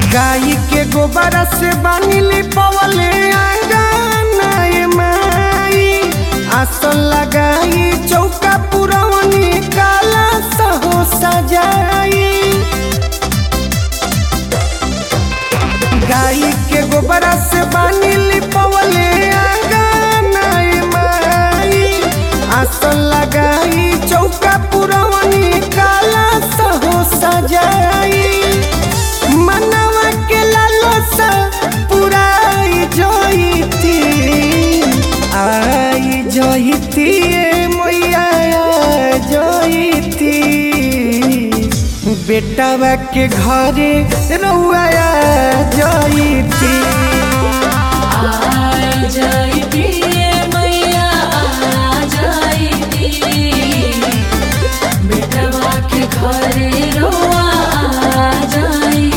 गाई के गोबर से बानी पवले आंगना ए माई आसन लगाई चौका पुरवनी काला सहो सजाई गाई के गोबर से बानी पवले आंगना ए माई आसन लगाई चौका पुरवनी काला सहो सजाई मनवा के लालसा पुराई जोईती आई जोईती ए मैया जोईती बेटावा के घरे रउआ जोईती आ जाइती मैया आ जाइती बेटवा के घरे रोआ आ जाइती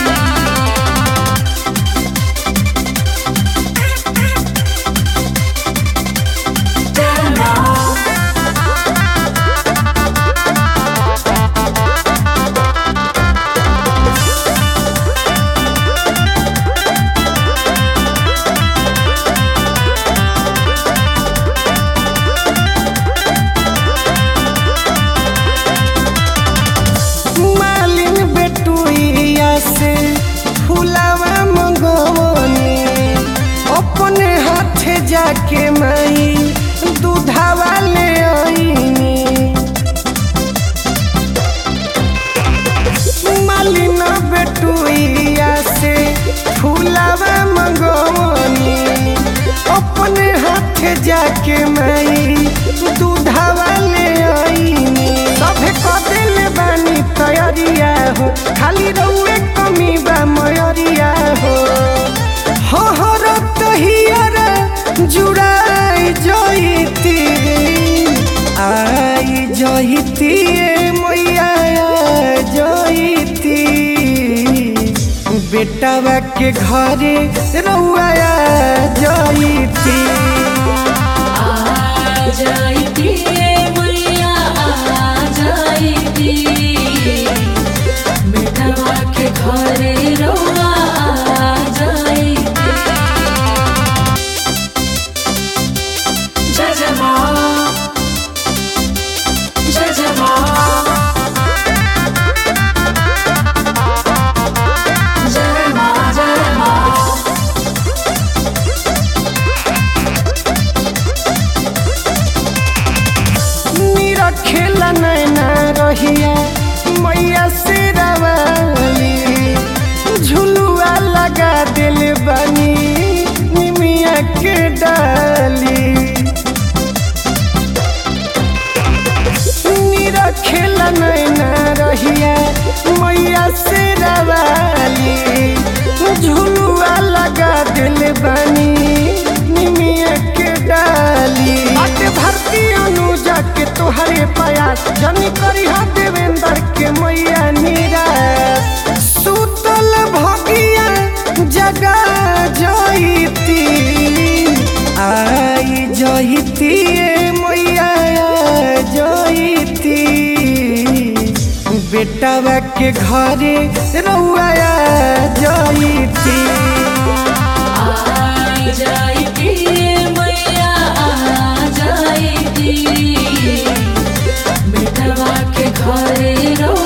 मालिन बेटुइया से फुलावा मंगवनी अपने हाथे जाके माई दूधावा ले आईनी मालिन बेटुइया से फुलावा मंगवनी अपने हाथे जाके माई दूधावा ले आईनी सभे कदिल बानी तैयारिया हो खाली रउए कमी बा मयरिया हो हो हो रत हियर जुड़ाई जईती आई जईती ए मैया जईती बेटावा के घरे रउआ जईती आ जाइती मैया आ जाइती बेटवा के घरे रोआ आ जाइती जय जय माँ जय जय माँ जय माँ जय माँ मेरा खेला नैना रहिया मैया से रवाली झुलुआ लगा दिल बनी निमिया के डाली मेरा खेला नैना रहिया मैया से रवाली झुलुआ लगा दिल बनी निमिया के डाली बाटे भरती अनुजा के तोहरे पयास जनी करी हा देवेंद्र के मैया नीरा सुतल भगिया जगा जईती आई जईती ए मैया जईती बेटावा के घरे रउआ जईती आ जाइती मैया आ जाइती बेटवा के घरे रो